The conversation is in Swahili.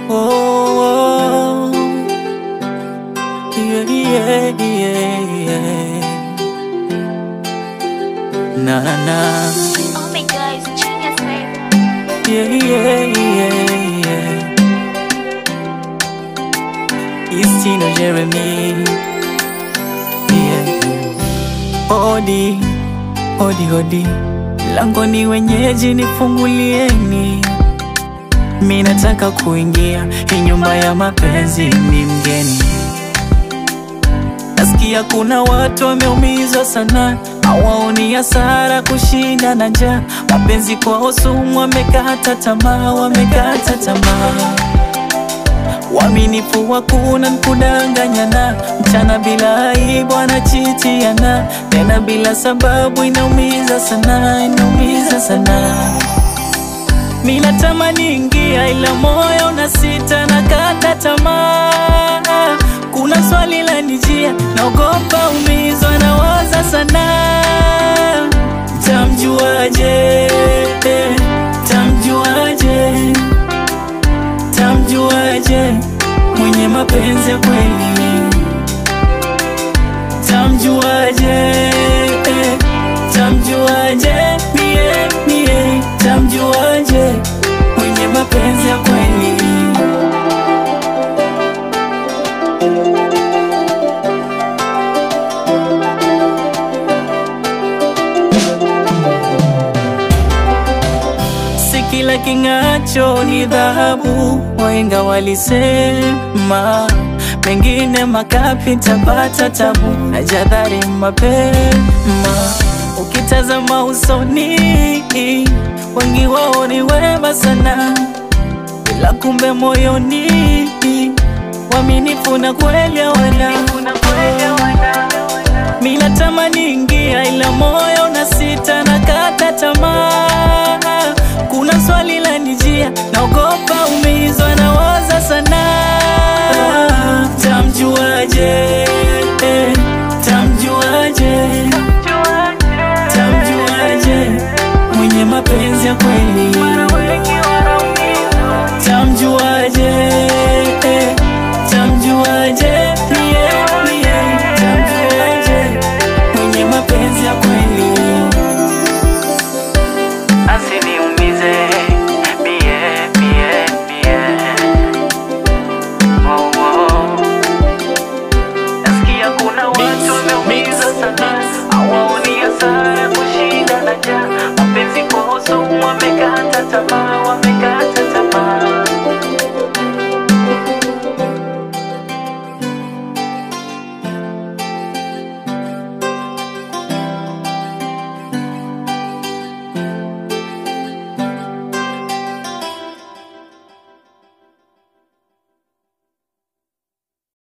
oh, yeah, yeah, yeah, yeah. Na na na, Oh my god, it's genius, man. yeah, yeah, yeah, yeah. Istino Jeremy, yeah. Odi, odi, odi, langoni wenyeji, nifungulieni, mi nataka kuingia hii nyumba ya mapenzi, ni mgeni. Nasikia kuna watu wameumizwa sana, hawaoni hasara kushinda na njaa. Mapenzi kwao sumu, wamekata tamaa, wamekata tamaa. Uaminifu hakuna, nkudanganyana, mchana bila aibu anachitiana, tena bila sababu, inaumiza sana, inaumiza sana. Mi natamani ingia, ila moyo unasita na kata tamaa. Kuna swali la nijia, naogopa umizwa, nawaza sana, tamjuaje? Tamjuaje? Tamjuaje mwenye mapenzi ya kweli? Tamjuaje? Tamjuaje? Mie, mie, tamjuaje mwenye mapenzi ya kweli? Si kila king'acho ni dhahabu, wahenga walisema. Pengine makapi tapata tabu, najadhari mapema. Ukitazama usoni, wengi wao ni wema sana, ila kumbe moyoni waminifu na kweli hawana. Mi natamani ingia, ila moyo unasita na kata tamaa. Kuna swali la nijia, naogopa ume